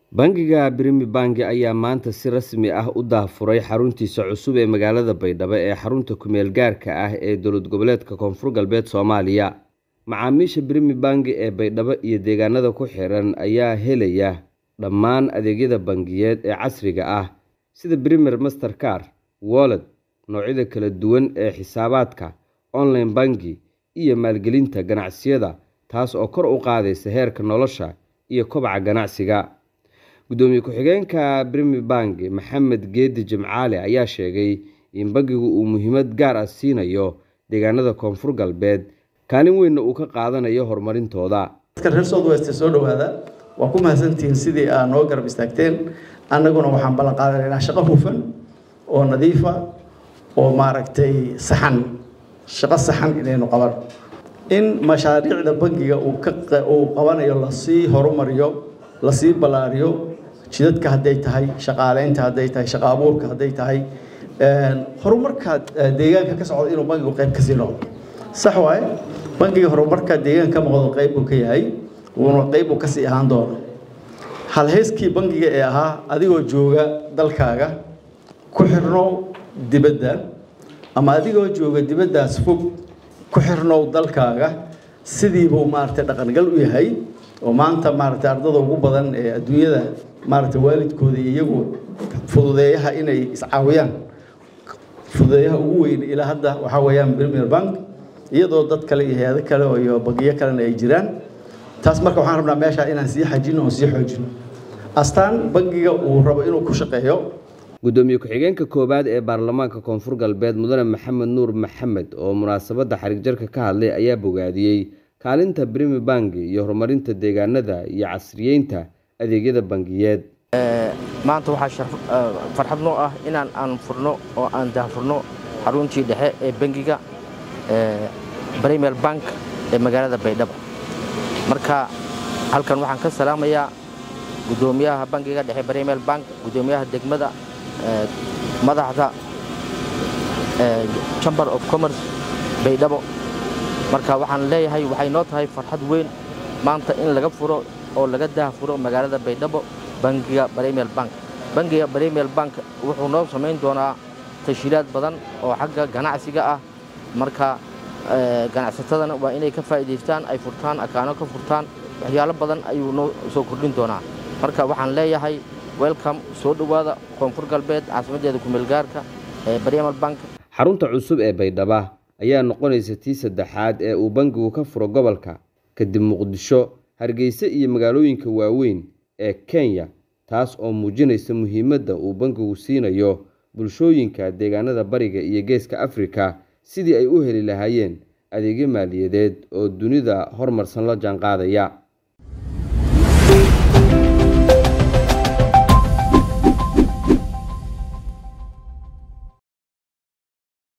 Bangiga Premier Bank ayaa maanta si rasmi ah u daahfuray xaruntiisa cusub ee magaalada Baydhabo ee xarunta ku-meel gaarka ah ee dowlad goboleedka Koonfur Galbeed Soomaaliya. Macaamiisha Premier Bank ee Baydhabo iyo deegaanada ku xiran ayaa helaya dhammaan adeegyada bangiyeed ee casriga ah sida Premier Mastercard, Wallet, noocyada kala duwan ee xisaabaadka, online banking, iyo maalgelinta ganacsiyada taas oo kor u qaadaysa heerka nolosha iyo kobaca ganacsiga. Gudoomiye ku-xigeenka Premier Bank Maxamed Geedi Jimcaale ayaa sheegay in bangigu uu muhiimad gaar ah siinayo deegaanada Koonfur Galbeed kaalin weynna uu ka qaadanayo horumarintooda. dadka reer South West soo dhawaada waa ku mahadsantihiin sidii aad noo garab istaagteen annaguna waxaan ballan qaadanaynaa shaqo hufan oo nadiifa oo maaragtay saxan shaqo saxan inaynu qaban in mashaariicda bangiga uu ka uu qabanayo lasii horumariyo lasii ballaariyo jidadka hadday tahay shaqaaleynta hadday tahay shaqo abuurka hadday tahay horumarka deegaanka ka socda inuu bangigu qayb kasii noqdo sax waaye bangiga horumarka deegaanka ka muuqdo qayb buu ka yahay wuuna qayb uu kasii ahaan doono halhayskii bangiga ee ahaa adigoo jooga dalkaaga ku xirnow dibadda ama adigoo jooga dibaddaas fog ku xirnow dalkaaga sidiibuu maaragtay dhaqangal u yahay oo maanta maaragtay ardada ugu badan ee adduunyada maaragtay waalidkooda iyagu fududeeyaha inay iscaawiyaan fududeeyaha ugu weyn ilaa hadda waxaa weeyaan Premier Bank iyadoo dad kale iyo hay'ado kale iyo bangiyo kalena ay jiraan taas marka waxaan rabnaa meesha inaan sii xajino oo sii xoojino astaan bangiga uu rabo inuu ku shaqeeyo gudoomiye ku-xigeenka koowaad ee baarlamaanka koonfur galbeed mudane maxamed nuur maxamed oo munaasabadda xarig jarka ka hadlay ayaa bogaadiyey kaalinta Premier Bank iyo horumarinta deegaanada iyo casriyeynta adeegyada bangiyeed maanta waxaa farxad noo ah inaan aan furno oo aan daahfurno xaruntii dhexe ee bangiga Premier Bank ee magaalada Baydhabo marka halkan waxaan ka salaamayaa gudoomiyaha bangiga dhexe Premier Bank gudoomiyaha degmada madaxda Chamber of Commerce Baydhabo marka waxaan leeyahay waxay noo tahay farxad weyn maanta in laga furo oo laga daahfuro magaalada Baydhabo bangiga Premier Bank bangiga Premier Bank wuxuu noo samayn doonaa tashiilaad badan oo xagga ganacsiga ah marka ganacsatadana waa inay ka faa'iidaystaan ay furtaan akaano ka furtaan waxyaalo badan ayuu noo soo kordhin doonaa marka waxaan leeyahay welcome soo dhowaada koonfur galbeed caasimaddeeda ku meelgaarka ee Premier Bank xarunta cusub ee Baydhabo ayaa noqonaysa tii saddexaad ee uu bangigu ka furo gobolka kadib Muqdisho Hargeysa iyo magaalooyinka waaweyn ee Kenya taas oo muujinaysa muhiimadda uu bangigu siinayo bulshooyinka deegaanada bariga iyo geeska Afrika sidii ay u heli lahaayeen adeegyo maaliyadeed oo dunida horumarsan la jaanqaadaya